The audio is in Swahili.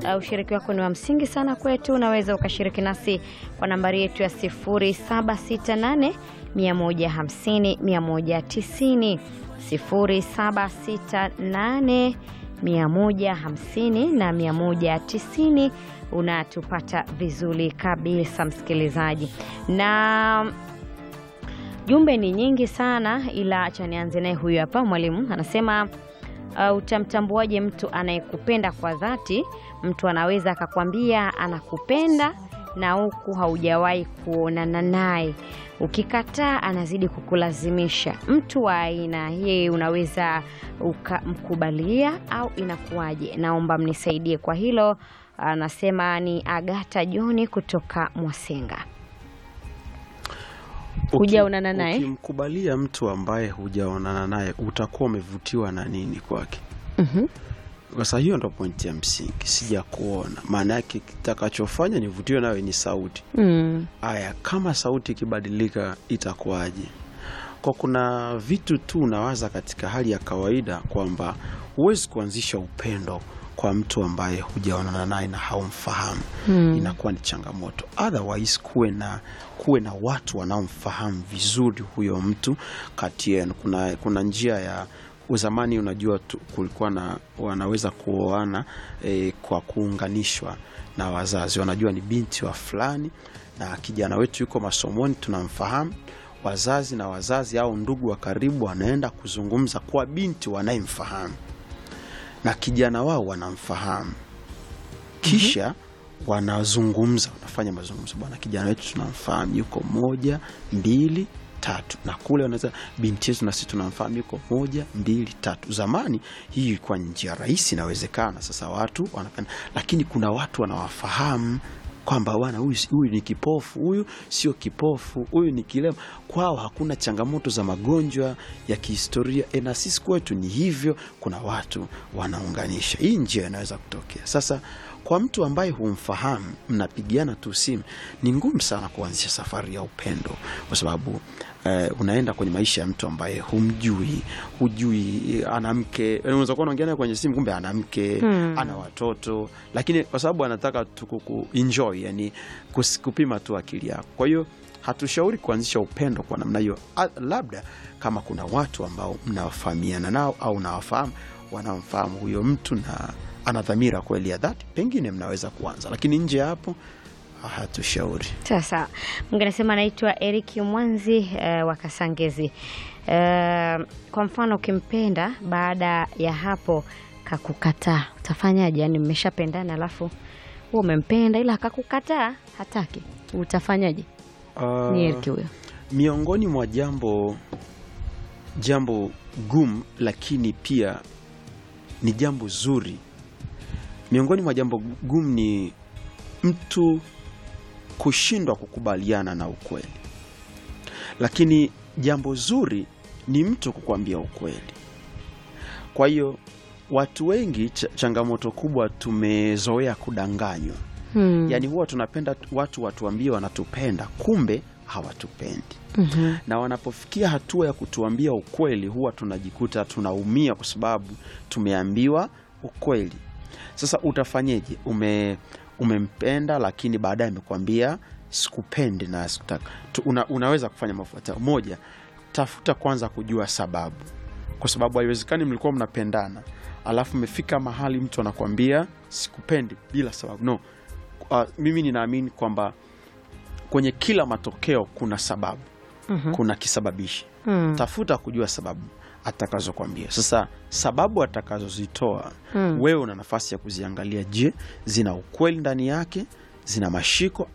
uh, ushiriki wako ni wa msingi sana kwetu. Unaweza ukashiriki nasi kwa nambari yetu ya 0768 150 190 0768 150 na 190 unatupata vizuri kabisa msikilizaji, na jumbe ni nyingi sana, ila acha nianze naye. Huyu hapa mwalimu anasema uh, utamtambuaje mtu anayekupenda kwa dhati? Mtu anaweza akakwambia anakupenda na huku haujawahi kuonana naye, ukikataa anazidi kukulazimisha. Mtu wa aina hii unaweza ukamkubalia au inakuwaje? Naomba mnisaidie kwa hilo. Anasema ni Agata Joni kutoka Mwasenga. Hujaonana naye? Ukimkubalia mtu ambaye hujaonana naye utakuwa umevutiwa na nini kwake? Mhm. Sasa hiyo ndo pointi ya msingi, sija kuona. Maana yake kitakachofanya nivutiwe nawe ni sauti. Mm. Aya, kama sauti ikibadilika itakuwaje? Kwa kuna vitu tu unawaza katika hali ya kawaida kwamba huwezi kuanzisha upendo kwa mtu ambaye hujaonana naye na haumfahamu Hmm. inakuwa ni changamoto. Otherwise kuwe na kuwe na watu wanaomfahamu vizuri huyo mtu kati yenu. Kuna, kuna njia ya uzamani, unajua tu, kulikuwa na wanaweza kuoana eh, kwa kuunganishwa na wazazi, wanajua ni binti wa fulani na kijana wetu yuko masomoni, tunamfahamu wazazi na wazazi au ndugu wa karibu wanaenda kuzungumza kwa binti wanayemfahamu na kijana wao wanamfahamu, kisha wanazungumza, wanafanya mazungumzo, bwana, kijana wetu tunamfahamu yuko moja mbili tatu, na kule wanaweza binti yetu na sisi tunamfahamu yuko moja mbili tatu. Zamani hii ilikuwa ni njia rahisi, inawezekana. Sasa watu wanapenda, lakini kuna watu wanawafahamu kwamba bwana, huyu huyu ni kipofu, huyu sio kipofu, huyu ni kilema. Kwao hakuna changamoto za magonjwa ya kihistoria e, na sisi kwetu ni hivyo. Kuna watu wanaunganisha, hii njia inaweza kutokea. Sasa kwa mtu ambaye humfahamu, mnapigiana tu simu, ni ngumu sana kuanzisha safari ya upendo, kwa sababu eh, unaenda kwenye maisha ya mtu ambaye humjui, hujui eh, ana mke. Unaweza kuwa unaongea naye kwenye simu, kumbe ana mke Hmm. ana watoto, lakini kwa sababu anataka tu ku enjoy, yani kus- kupima tu akili yako. Kwa hiyo hatushauri kuanzisha upendo kwa namna hiyo, A- labda kama kuna watu ambao mnawafahamiana nao au unawafahamu wanamfahamu huyo mtu na ana dhamira kweli ya dhati, pengine mnaweza kuanza, lakini nje ya hapo hatushauri. Sasa mwingine anasema anaitwa Eric Mwanzi uh, wa Kasangezi. Uh, kwa mfano ukimpenda baada ya hapo kakukataa utafanyaje? Yani mmeshapendana alafu wewe umempenda ila akakukataa, hataki, utafanyaje? Ah, Ni Eric huyo. miongoni mwa jambo jambo gumu lakini pia ni jambo zuri. Miongoni mwa jambo gumu ni mtu kushindwa kukubaliana na ukweli, lakini jambo zuri ni mtu kukwambia ukweli. Kwa hiyo watu wengi, ch changamoto kubwa, tumezoea kudanganywa. Hmm. Yaani huwa tunapenda watu watuambie wanatupenda, kumbe hawatupendi Mhm. na wanapofikia hatua ya kutuambia ukweli huwa tunajikuta tunaumia kwa sababu tumeambiwa ukweli. Sasa utafanyeje? Ume, umempenda lakini baadaye amekwambia sikupendi na sikutaka. Tu- Una, unaweza kufanya mafuatao. Moja, tafuta kwanza kujua sababu, kwa sababu haiwezekani mlikuwa mnapendana alafu mmefika mahali mtu anakwambia sikupendi bila sababu. No. Uh, mimi ninaamini kwamba kwenye kila matokeo kuna sababu Mhm. kuna kisababishi. Hmm. Tafuta kujua sababu atakazokwambia. Sasa sababu atakazozitoa Hmm. wewe una nafasi ya kuziangalia. Je, zina ukweli ndani yake? Zina mashiko